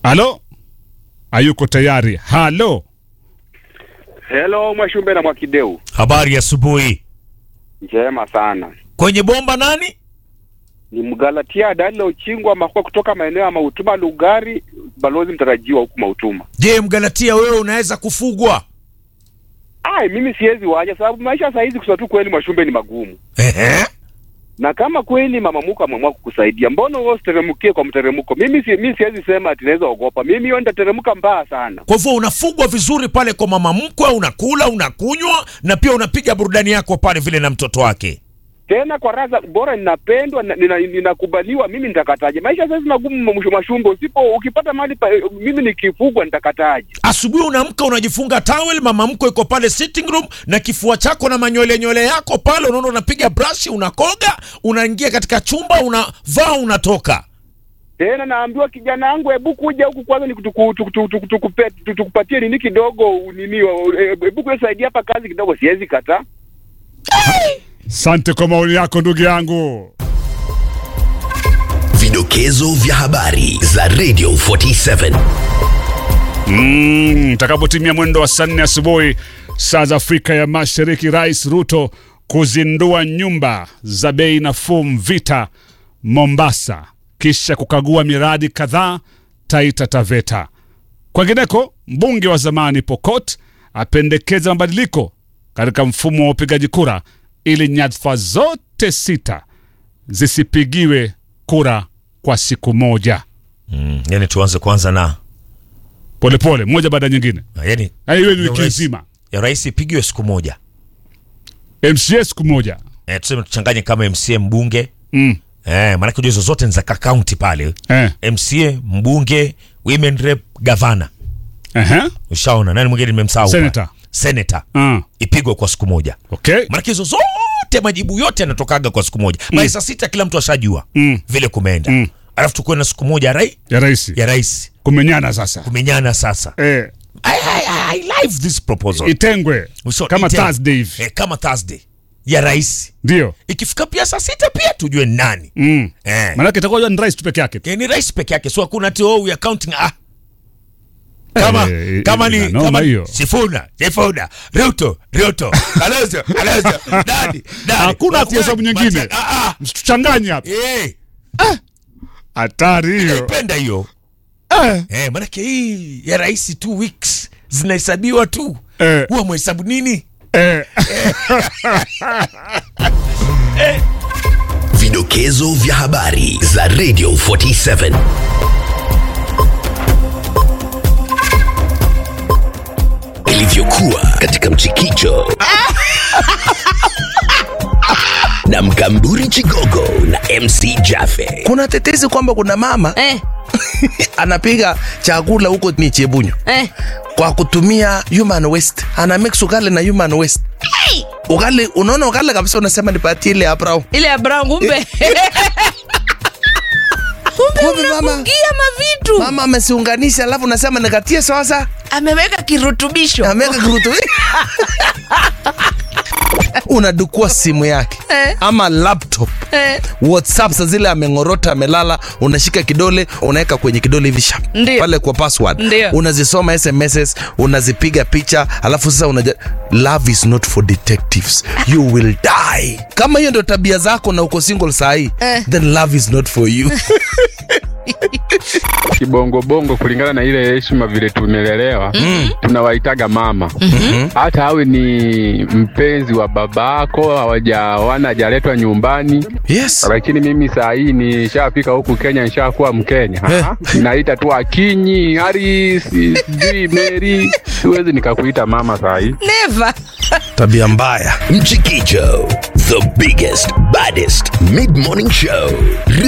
Halo, hayuko tayari. Halo, Hello Mwashumbe na Mwakideu, Habari ya asubuhi. njema sana. Kwenye bomba nani? Ni Mgalatia Dalila Uchingwa Makua kutoka maeneo ya Mautuma Lugari, balozi mtarajiwa huku Mautuma. Je, Mgalatia wewe unaweza kufugwa? Ai, mimi siwezi waja sababu maisha saa hizi kusema tu kweli Mwashumbe ni magumu, Ehe. na kama kweli mama Muka ameamua kukusaidia, mbona wewe usiteremkie kwa mteremko? Mimi si, mimi siwezi sema ati naweza ogopa, mimi hiyo nitateremka mbaya sana. Kwa hivyo unafugwa vizuri pale kwa mama mkwe, unakula, unakunywa na pia unapiga burudani yako pale vile na mtoto wake. Tena kwa raza bora, ninapendwa na- nina- ninakubaliwa, mimi nitakataje? Maisha sasa hizi magumu mwisho Mwashumbe, usipo ukipata mali pa, mimi nikifugwa nitakataje? Asubuhi unaamka unajifunga towel, mama mkwe iko pale sitting room na kifua chako na manywele nywele yako pale, unaona unapiga brush, unakoga, unaingia katika chumba, unavaa, unatoka. tena naambiwa kijana wangu, hebu kuja huku kwanza nikutuku- tuku- tuku- tuku- tukupe- tu- tukupatie nini kidogo nini, eh, hebu kusaidia hapa kazi kidogo, siwezi kataa. sante kwa maoni yako ndugu yangu. Vidokezo vya habari za Radio 47. Mm, takapotimia mwendo wa saa nne asubuhi saa za Afrika ya Mashariki, Rais Ruto kuzindua nyumba za bei nafuu Mvita Mombasa, kisha kukagua miradi kadhaa Taita Taveta. Kwengineko, mbunge wa zamani Pokot apendekeza mabadiliko katika mfumo wa upigaji kura ili nyadhifa zote sita zisipigiwe kura kwa siku moja, Mm, yani tuanze kwanza na polepole, moja baada ya nyingine. yani Yaani iwe ni ya wiki rais- nzima. ya rais ipigiwe siku moja. MCA siku moja. Eh, tuseme tuchanganye kama MCA mbunge Mm. eh, maanake hizo zote ni za kaunti pale Eh. MCA mbunge women rep gavana Ehe. ushaona nani mwingine nimemsahau Senator. senator Ah. ipigwe kwa siku moja Okay. maanake hizo zote majibu yote yanatokaga kwa siku moja mm. saa sita kila mtu ashajua Mm. vile kumeenda Mm. alafu tukuwe na siku moja ya rai Ya rais. ya rais Kumenyana sasa. kumenyana sasa Eh, I, I, I, I live this proposal itengwe So, kama ite- Thursday hivi. eh, kama Thursday ya rais Ndio. ikifika pia saa sita pia tujue ni nani Mm. eh. Maanake itakuwa ni rais tu peke yake. Eh, ni rais peke yake so hakuna ati oh, we are counting ah kama Eh, kama eh, ni inanoma kama hiyo. Sifuna Sifuna Ruto Ruto Kalonzo Kalonzo Dadi Dadi Hakuna ati hesabu nyingine. Macha- ah ah Msituchanganye hapa. eh Hatari hiyo. penda hiyo Eh. eh manake hii ya rais two weeks zinahesabiwa tu Eh. huwa mhesabu nini Eh. Vidokezo vya habari za Radio 47. Ilivyokuwa katika mchikicho na mkamburi Chigogo na MC Jaffe. kuna tetesi kwamba kuna mama Eh, anapiga chakula huko ni chebunyo eh. kwa kutumia human waste ana mix ugali na human waste ugali unaona ugali kabisa unasema nipatie ile ya brown Ile ya brown kumbe. kumbe Kumbe mama- unafungia mavitu. mama amesiunganisha alafu unasema nikatie sasa Ameweka kirutubisho. ameweka kirutu unadukua simu yake Eh. ama laptop Eh, whatsapp sa zile ameng'orota amelala unashika kidole unaweka kwenye kidole hivi sharp Ndio. pale kwa password Ndio. unazisoma sms unazipiga picha alafu sasa unaja love is not for detectives you will die kama hiyo ndio tabia zako na uko single sahii Eh. then love is not for you Kibongobongo kulingana na ile heshima vile tumelelewa, tunawaitaga mama. Hata awe ni mpenzi wa babako, hawajawana hajaletwa nyumbani yes lakini mimi saa hii nishafika huku Kenya, nishakuwa Mkenya. Eh. Naita tu Akinyi, Haris, sijui Mary, siwezi nikakuita mama saa hii. never. tabia mbaya Mchikicho, the biggest, baddest mid-morning show.